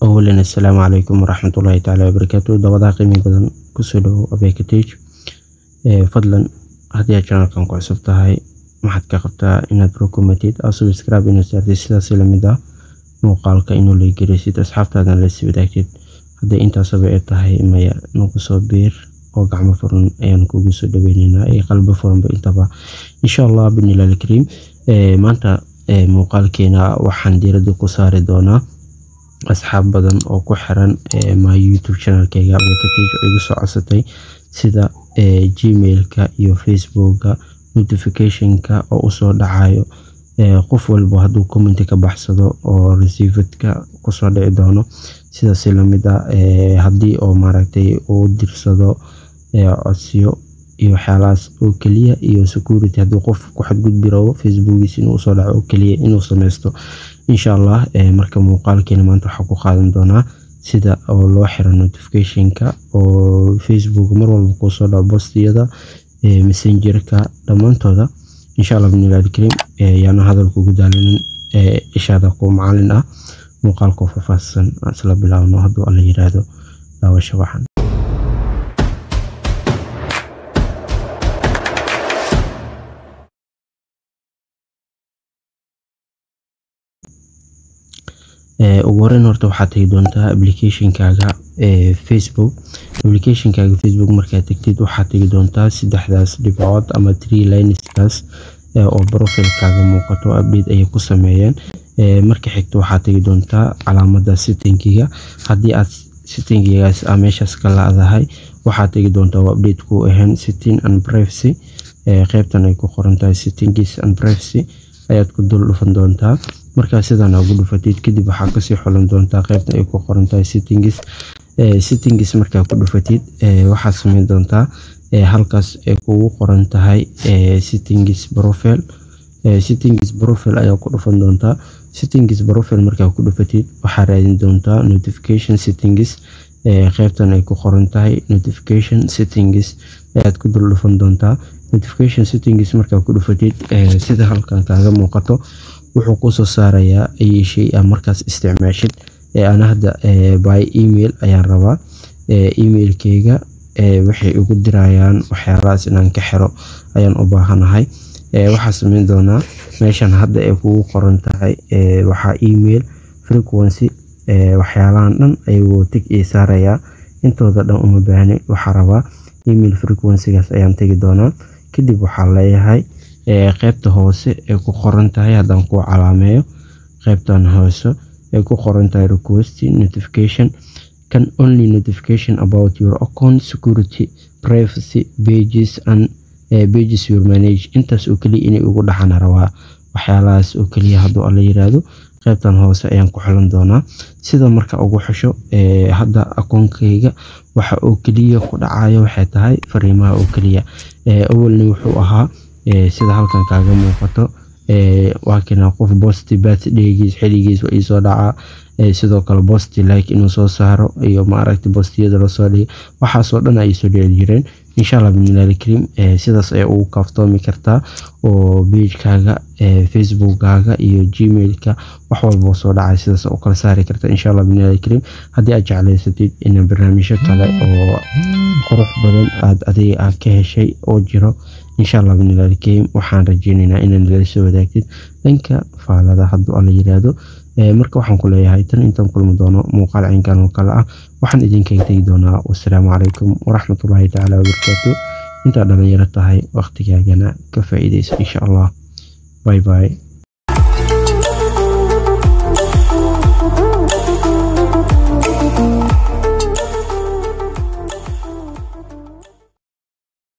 awalan assalaamu calaykum waraxmatullaahi tacaala wabarakaatu dabadaa qiimi badan kusoo dhawow abekatage fadlan haddii aad channelkan ku cusub tahay maxaad ka qabtaa inaad rukumatid aad subscribe inaad saartid sidaas lamid ah muuqaalka inuu leegaraysid asxaabtaadana la sii wadaagtid haddii intaasaba ay tahay maya nagu soo biir oo gacmo furan ayaan kugu soo dhaweyneynaa ee qalbo furanba intaba insha allah binilaal kariim maanta muuqaalkeena waxaan diiradda ku saari doonaa asxaab badan oo ku xiran my youtube channelkeyga abekatage oo igu soo codsatay sida gmailka iyo facebooka notificationka oo usoo dhacayo qof walba hadduu commenti ka baxsado oo receivedka kusoo dhici doono sidaas lamid a haddii oo maaragtay uu dirsado codsiyo iyo waxyaalahaas oo keliya iyo security haddii qof ku xadgudbi rabo facebookiis inuu usoo dhaco oo keliya inuu sameysto insha allah marka muuqaalkeena maanta waxaa ku qaadan doonaa sida oo loo xiro notificationka oo facebook mar walba kuusoo dhaco bostiyada messengerka dhammaantooda insha allah binilaal kariim yaana hadalka ugu daalinin ishaada kuwa macalin ah muuqaalka faahfaahsan isla bilaabno hadduu alla yiraahdo daawasho waxan ugu horeyn horta waxaad tegi doontaa applicationkaaga facebook applicationkaaga facebook markaad tegtid waxaad tegi doontaa saddexdaas dhibcood ama tree lineskaas oo profilkaaga muuqato update ayay ku sameeyeen marka xigta waxaad tegi doontaa calaamada settingiga haddii aad settingigaas a meeshaas ka laadahay waxaad tegi doontaa waa update ku ahayn setting and privacy qeybtan ay ku qoran tahay settingis and privacy ayaad ku dul dhufan doontaa markaa sidan ugu dhufatid kadib waxaa kasii xulan doontaa qeybta ay ku qoran tahay settingis settingis markaa ku dhufatid waxaad sameyn doontaa halkaas ay kugu qoran tahay settingis profile settingis profile ayaa ku dhufan doontaa settingis profile markaa ku dhufatid waxaa raadin doontaa notification settingis qeybtan ay ku qoran tahay notification settings ayaad ku dul dhufan doontaa notification settings markaa ku dhufatid sida halkan kaaga muuqato wuxuu kusoo saarayaa ayay shay a markaas isticmaashid ana hadda by email ayaan rabaa emailkeyga waxay igu dirayaan waxyaalahaas inaan ka xiro ayaan u baahanahay waxaa sameyn doonaa meeshan hadda ay kugu qoran tahay waxaa email frequency waxyaalahan dhan ayuu tig ii saarayaa intooda dhan uma baahni waxaa rabaa email frequencygaas ayaan tegi doonaa kadib waxaa leeyahay qeybta hoose ay ku qoran tahay haddaan kuu calaameeyo qeybtan hoose ay ku qoran tahay request notification can only notification about your account security privacy pages and uh, pages your manage intaas oo keliya inay ugu dhaxana rabaa waxyaalahaas oo keliya hadduu alla yiraahdo qeybtan hoose ayaan ku xulan doonaa sida marka ugu xusho hadda akoonkeyga waxa oo keliya ku dhacayo waxay tahay fariimaha oo keliya awalni wuxuu ahaa sida halkan kaaga muuqato waa kina qof bosti birthdaygiis xiligiis waa iisoo dhacaa sidoo kale bosti like inuu soo saaro iyo maaragta bostiyada lasoo dhigay waxaasoo dhan ay soo dhici jireen insha allah binilaal kariim sidaas ayaa ugu kaaftoomi kartaa oo beijkaaga facebookkaaga iyo gmailka wax walba soo dhacay sidaas u kala saari karta insha allah binilaal kariim haddii aad jeclaysatid in barnaamijyo kale oo qurux badan aad adiga aad ka heshay oo jiro insha allah binilaal kariim waxaan rajeyneynaa inaad nala soo wadaagtid dhanka faalada hadduu alla yiraahdo marka waxaan ku leeyahay tan intaan kulmi doono muuqaal caynkan oo kale ah waxaan idinkaga tegi doonaa wasalaamu calaykum waraxmatullaahi tacaala wabarakaatu intaad dhalinyaro tahay waqtigaagana ka faa'iidaysa insha allah bye bye